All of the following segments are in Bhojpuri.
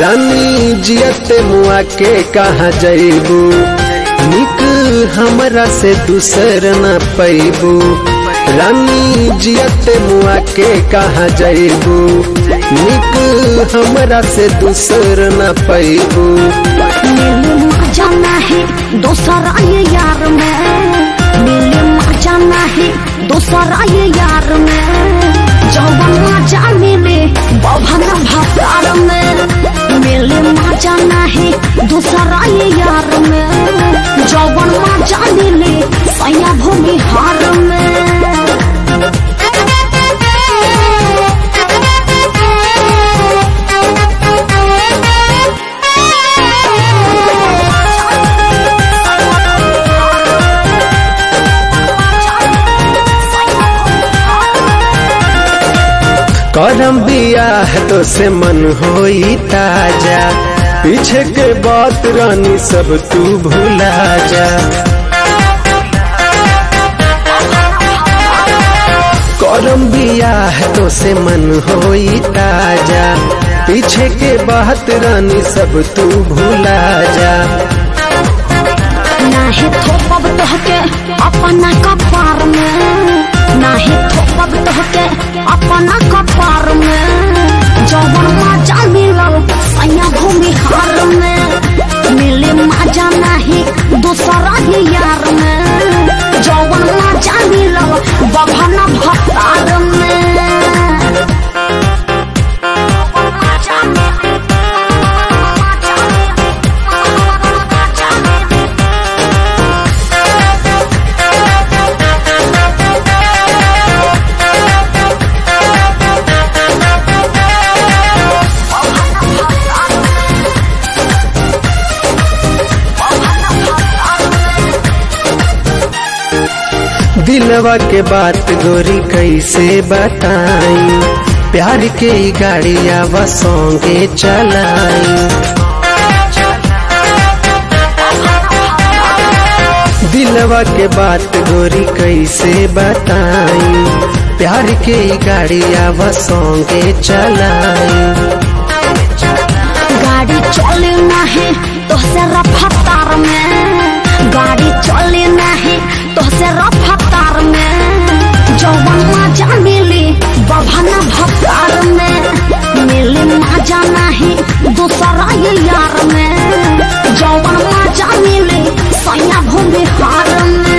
रानी जियत मुआ के कहा जैबू निक हमरा से दूसर न पैबू रानी जियत मुआ के कहा जैबू निक हमरा से दूसर न पैबू मिले मजा नहीं दूसरा ये यार में मिले मजा नहीं दूसरा ये यार में जौवन मजा मिले बभन भतार में मिले मजा नहीं दूसरा ये यार में जौवन मजा मिले सैया भूमि हार करम बियाह तो से मन होई ताजा पीछे के बात रानी सब तू भुला जा करम बियाह तो से मन होई ताजा पीछे के बात रानी सब तू भुला जा नाही थोपब तोहके अपना कपार में नाही थोपब तोहके अपना कपार में जौवन मजा मिलल सैया भूमि हार में मिले मजा नहीं दूसरा ही यार में जौवन मजा मिलल बभन भतार में दिलवा के बात गोरी कैसे बताई प्यार के ही गाड़िया व सौंगे चलाई दिलवा के बात गोरी कैसे बताई प्यार के ही गाड़िया व सौंगे चलाई गाड़ी चले नहीं तो से रफ्तार में गाड़ी चले नहीं तो से रफ्तार में जौवन मजा मिली बभन भतार में मिली मजा नहीं दूसरा ये यार में जौवन मजा मिली सैया भूमि हार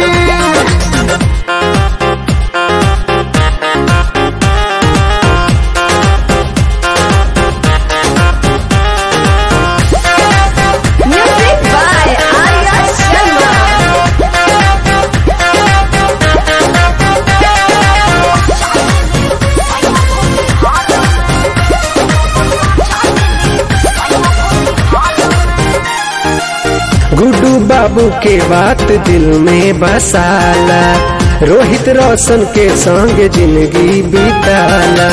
में Music by Arya Sharma. Guddu बाबू के बात दिल में बसाला रोहित रोशन के संग जिंदगी बिताला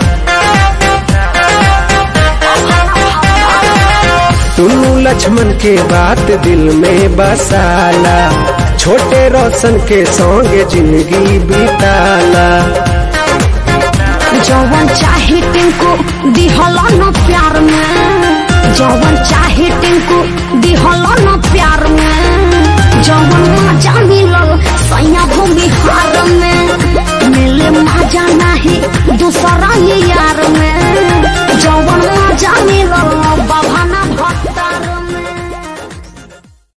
टुन्नू लक्ष्मण के बात दिल में बसाला छोटे रोशन के संग जिंदगी बिताला जौवन चाहे टिंकू दिहल न प्यार में जौवन चाहे टिंकू दिहल न प्यार में जौवन मजा मिलल सैया भूमि हार में